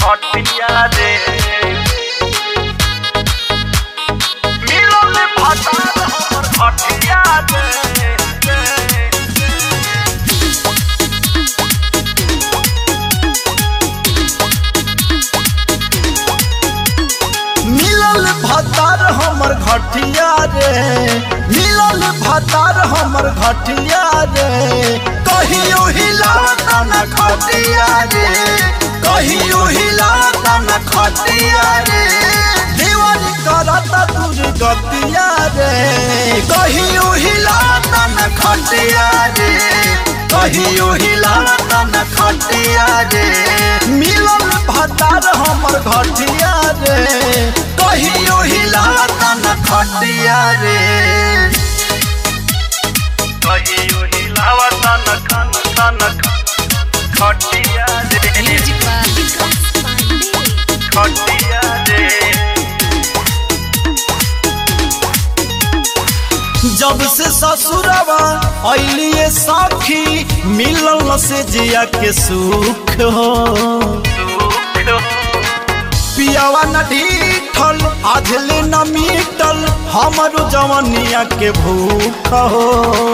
खटिया रे मिलल भतार हमर खटिया रे मिलल भतार हमर घटिया रे मिलल भतार हमर घटिया रे कहियो हिलाता न खटिया रे कहियो हिलाता न खटिया रे दीवानी करता दूर गतिया रे कहियो हिलाता न खटिया रे कहियो हिलाता न खटिया रे मिलल भतार हमर घटिया रे कहियो हिलाता न खटिया रे कहियो हिलावता न खन खन खटिया रे Music by Vikas Pandey. खटिया रे जब से ससुरवा अलिए सखी मिलल से जिया के सुख हो दुख हो पियावा न ढीठल आझले न मीटल हमरो जवनिया के भूख हो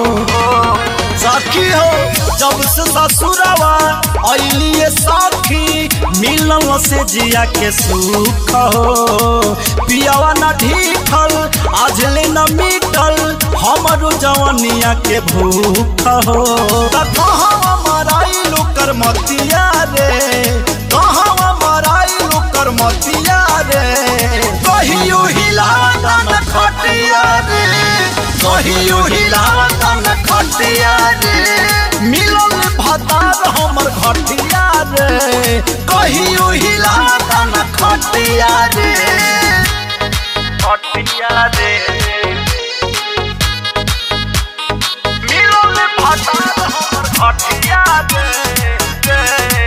सखी हो जब से ससुरवा अलिए सखी मिलल से जिया के सुख हो पियावा न ढीठल आझले न मीटल हमरो जवनिया के भूख हो त कहाँ मराई लोकर मतिया रे कहाँ मराई लोकर मतिया रे कहियो हिलाता न खटिया रे कहियो हिलाता न खटिया रे मिलल भतार हमर घटिया रे कहियो हिलाता न खटिया रे खटिया रे मिलल भतार हमर खटिया रे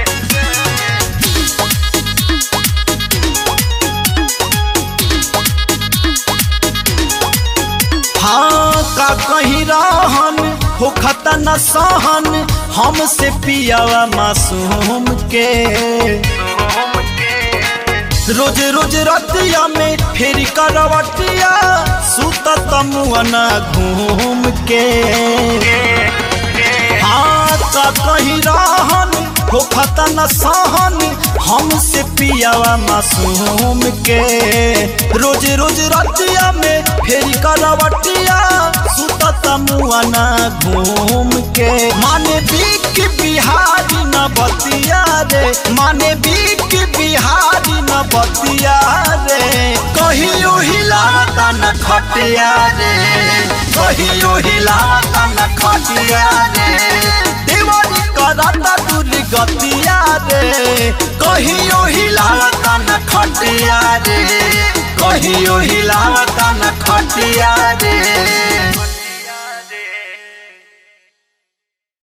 हाँ का कहीं रहन हो खता न सहन हमसे पियावा मासूम के तुम के रोज रोज रतिया में फेरी करवटिया सुत तमुअना घूम के हाँ का कहीं रहन हो खता न सहन हमसे पियावा मासूम के रोज रोज रतिया में फेरी करवटिया सुत तमुअना घूम के माने बीक बिहारी न बतिया रे माने बीक बिहारी न बतिया रे कहियो हिलाता न खटिया रे कहियो हिलाता न खटिया रे देवानी कराता दूर गतिया रे कहियो हिलाता न खटिया रे कहियो हिलाता न खटिया रे